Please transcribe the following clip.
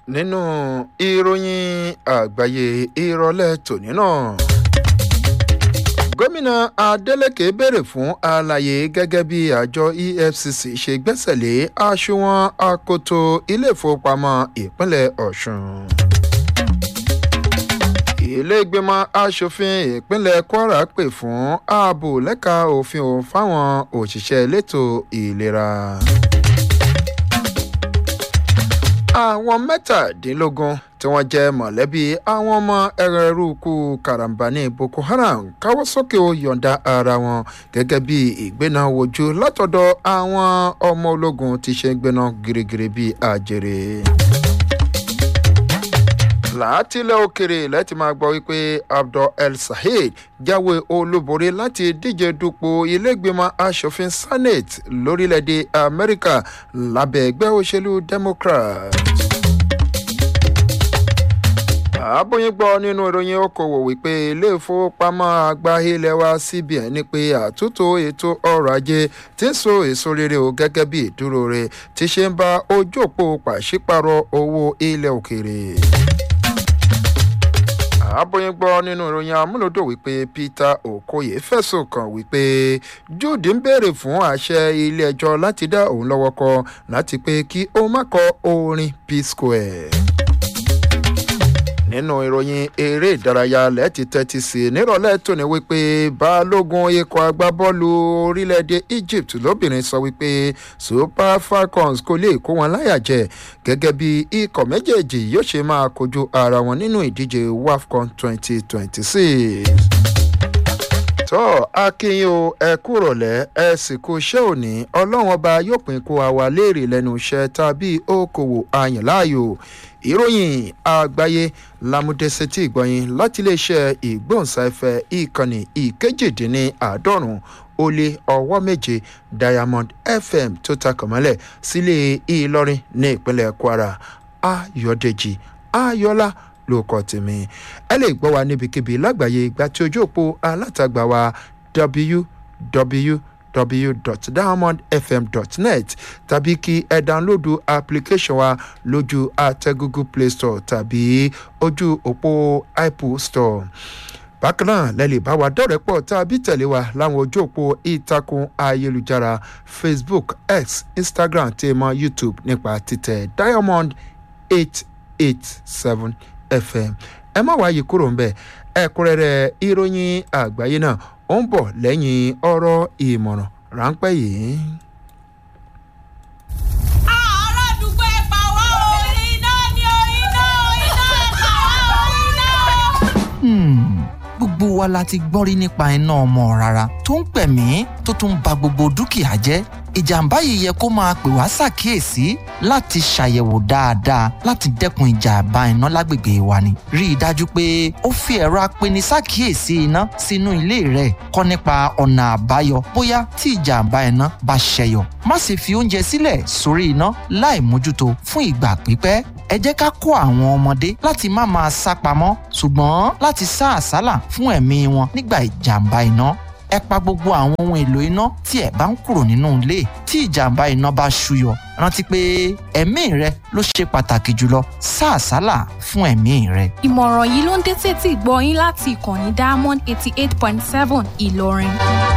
nínú ìròyìn àgbáyé ìrọ̀lẹ́ tòní náà gómìnà adeleke béèrè fún àlàyé gẹ́gẹ́ bí àjọ efcc ṣe gbẹ́sẹ̀ lé àsùnwọ̀n akoto ilé-ìfowópamọ́ ìpínlẹ̀ ọ̀sùn ilé-ìgbìmọ̀ asòfin ìpínlẹ̀ kwara pè fún ààbò lẹ́ka òfin ò fáwọn òṣìṣẹ́ elétò ìlera àwọn mẹ́tàdínlógún tí wọ́n jẹ́ mọ̀lẹ́bí àwọn ọmọ ẹrẹ̀rúkú karambani boko haram káwọ́ sókè ó yọ̀ǹda ara wọn gẹ́gẹ́ bí ìgbéná wojú látọ̀dọ̀ àwọn ọmọ ológun ti ṣe gbéná girigiri bíi àjèrè látìlẹ̀ òkèrè lẹ́tì máa gbọ́ wípé abdul el saheed jáwé olúborí láti díje dupò ilégbèmọ̀ asòfin senate lórílẹ̀‐èdè amẹ́ríkà lábẹ́ ẹgbẹ́ òṣèlú democrat àbóyín gbọ́ nínú ìròyìn okòwò wípé ilé ìfowópamọ́ àgbà ilé wa cbn ní pé àtúntò ètò ọrọ̀ ajé ti ń so èso rere o gẹ́gẹ́ bí ìdúró rẹ̀ ti ṣe ń bá ojú òpó pàṣípàrọ̀ owó ilẹ̀ òkèèrè àbóyín gbọ́ nínú ìròyìn amúlòdò wípé peter okoye fẹ̀sùn kàn wípé jude ń béèrè fún àṣẹ ilé-ẹjọ́ láti dá òun lọ́wọ́ kọ láti pé kí ó má kọ orin p square nínú ìròyìn eré ìdárayá lẹ́ẹ̀tì tẹ́tí sí nírọ̀lẹ́ tòní wípé balógun ikọ̀ agbábọ́ọ̀lù orílẹ̀-èdè egypt lóbìnrin sọ wípé super falcons kò lè kó wọn láyà jẹ gẹ́gẹ́ bí ikọ̀ méjèèjì yóò ṣe máa kojú ara wọn nínú ìdíje wafcon twenty twenty six tọ́ akínyìn o ẹ kúrọ̀lẹ́ ẹ sì kú iṣẹ́ òní ọlọ́run ọba yóò pín kó àwa léèrè lẹ́nu iṣẹ́ tàbí okòwò àyànláàyò ìròyìn àgbáyé lámúdẹ́sẹ̀tì ìgbọ̀nyìn láti iléeṣẹ́ ìgbóhùnsáfẹ́ ìkànnì ìkejìdínláàádọ́rùn ó lé ọwọ́ méje diamond fm tó takọ̀mọ́lẹ̀ sílé ìlọrin ní ìpínlẹ̀ kwara ayọ̀dèjì ayọ̀lá ló kọ tèmi ẹ lè gbọ́ wa níbikíbi lágbàáyé ìgbà tí ojú òpó alátagbà wa www.diamondfm.net tàbí kí ẹ dánlódù application wa lójú àtẹ google play store tàbí ojú òpó apple store bákan náà lẹ lè bá wa dọ̀rẹ́ pọ̀ tàbí tẹ̀lé wa láwọn ojú òpó ìtàkùn ayélujára facebook x instagram tèmọ youtube nípa títẹ̀ diamond eight eight seven fm ẹ má wáyé kúrò ńbẹ ẹkúnrẹrẹ ìròyìn àgbáyé náà ó ń bọ lẹyìn ọrọ ìmọràn ráńpẹ yìí. aládùúgbò ẹ pa wá o iná ni o iná iná ẹ pa wá o iná. gbogbo wa la ti gbọ́n rí nípa iná ọmọ rárá tó ń pẹ̀mí tó tún ba gbogbo dúkìá jẹ́ ìjàmbá yìí yẹ kó máa pè wá ṣàkíyèsí láti ṣàyẹ̀wò dáadáa láti dẹ́kun ìjàmbá iná lágbègbè wa ni. rí i dájú pé ó fi ẹ̀rọ apeni ṣàkíyèsí iná sínú ilé rẹ̀ kọ́ nípa ọ̀nà àbáyọ bóyá tí ìjàmbá iná bá ṣẹyọ. má sì fi oúnjẹ sílẹ̀ sórí iná láì mójútó fún ìgbà pípẹ́ ẹ jẹ́ ká kó àwọn ọmọdé láti má máa sá pamọ́ ṣùgbọ́n láti sá àsálà fún ẹ̀mí wọn nígbà ìjàmbá iná ẹ pa gbogbo àwọn ohun èlò iná tí ẹ bá ń kúrò nínú ilé tí ìjàmbá iná bá ṣúyọ rántí pé ẹ̀mí rẹ ló ṣe pàtàkì jùlọ sá àsálà fún ẹ̀mí rẹ. ìmọ̀ràn yìí ló ń dé tètè gbọ́ yín láti ìkànnì diamond eighty eight point seven ìlọrin.